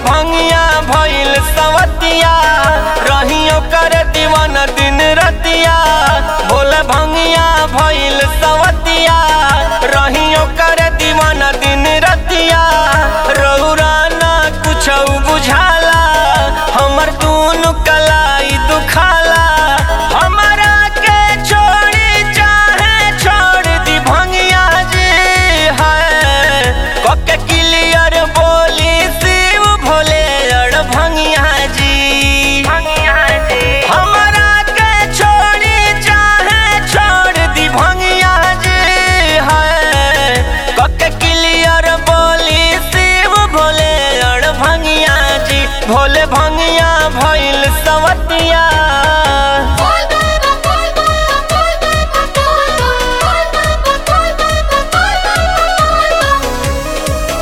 भंगिया भइल सवतिया रहियो कर दीवान दिन रतिया भोले भंगिया भइल सवतिया रहियो कर दीवान दिन रतिया रौरा ना कुछ बुझाला हमर दूनु कलाई दुखाला हमरा के छोड़ी चाहे छोड़ दी भंगिया जी है कके क्लियर बोली शिव भोले अड़ भंगिया जी हमरा के छोड़ी चाहे छोड़ दी भंगिया जी है कके क्लियर बोली शिव भोले अड़ भंगिया जी भोले भंगिया भइल सवतिया बोल बाबा बोल बाबा बोल बाबा बोल बाबा बोल बाबा बोल बाबा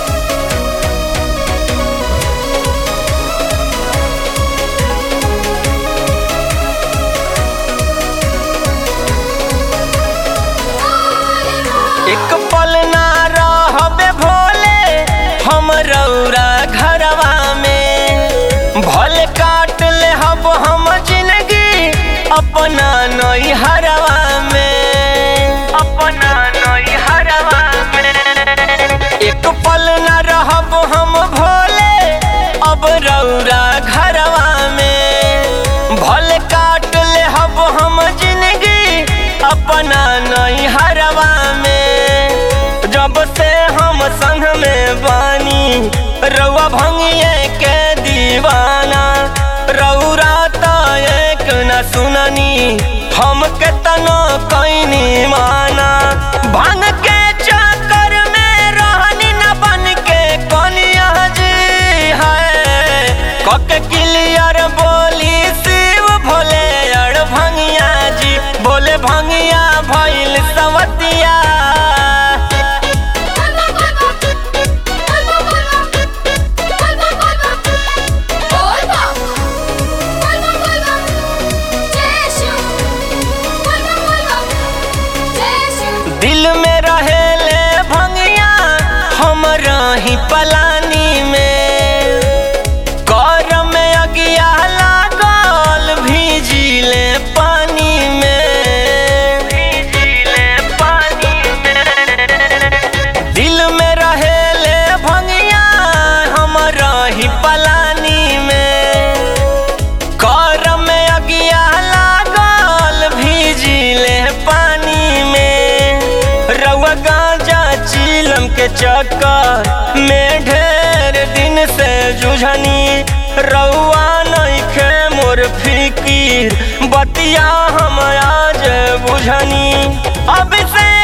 एक पल ना रहबे भोले हम रौरा घरवा में भले काट ले हब हम जिंदगी अपना नई हरवा में अपना नई हरवा में एक पल ना रहब हम भोले अब रौरा घरवा में भले काट ले हब हम जिंदगी अपना नई हरवा में जब से हम संग में बानी रउआ भंगिए के दीवाना रौरा त एक न सुननी हम के तनो कैनी माना भांग के चक्कर में रहनी न बन के कनिया जी है कके क्लियर बोली शिव भोले अड़ भंगिया जी बोले भंगिया भइल सवतिया बोल बाबा बोल बाबा बोल बाबा बोल बाबा जयशु बोल बाबा जयशु दिल में रहेले भंगिया हम रही पलानी में कर में अगिया लागल भीजिले पानी में भीजिले पानी में दिल में रहेले भंगिया हम रही पलानी में कर में अगिया लागल भीजिले पानी में रउआ गांजा चीलम के चक्कर में ढेर दिन से जुझनी रउआ नइखे मोर फिकीर बतिया हम आज बुझनी अब से